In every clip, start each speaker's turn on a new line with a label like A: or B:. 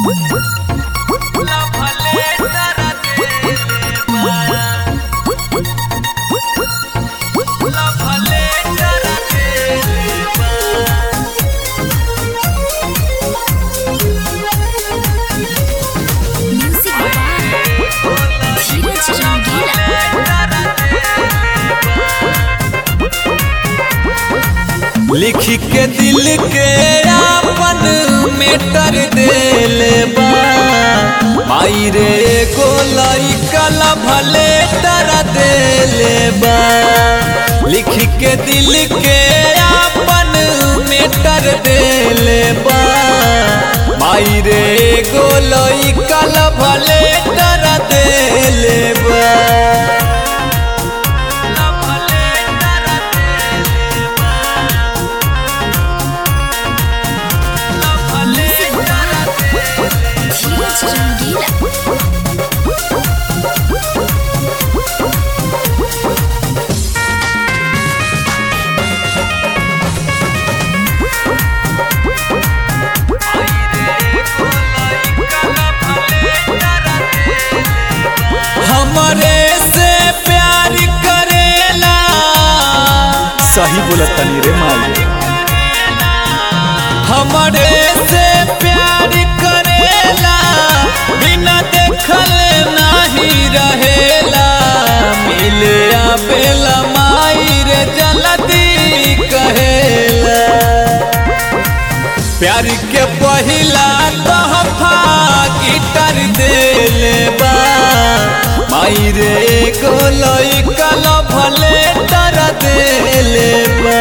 A: Music by धीरज रंगीला
B: लिख के दिल के आपन मेटर देले बा माई रे एगो लइका ला भले तर देले बा लिख के दिल के आपन मेटर देले बा माई रे एगो लइका ला भले तर देले बा
A: Music by धीरज रंगीला
B: हमरे से प्यार करेला सही बोलत तनी रे माई हमरे से प्यार करेला बिना देखल नहीं रहेला मिले आवेला माई रे जल्दी कहेला प्यार के पहिला तोहफा गिटार देले बा माई रे एगो लइका ला भले तर देले बा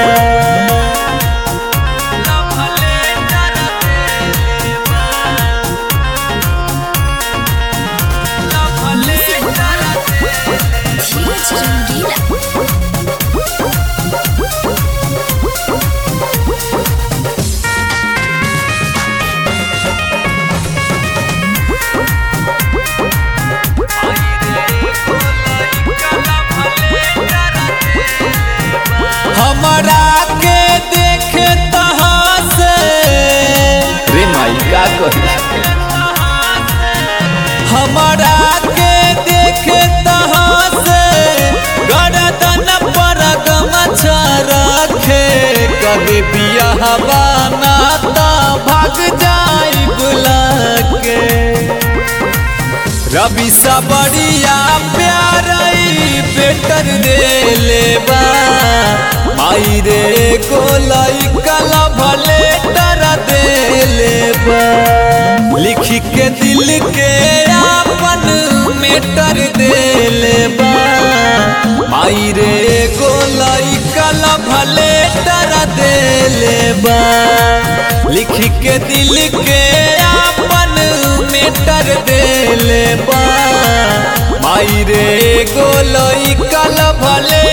A: Music by धीरज रंगीला
B: हमरा के देखे तहाँ से रे माई का कही हमरा के देखे तहाँ से गरदन पर गमछा रखे कभी बियाह बनाता भाग जाई बुला के रवि सबरिया प्यार बेटर देले बा माई रे को लइका ला भले तर देले बा लिख के दिल के आपन मेटर देले बा माई रे को लइका ला भले तर देले बा लिख के दिल के आपन मेटर देले बा माई रे गो लइका ला भले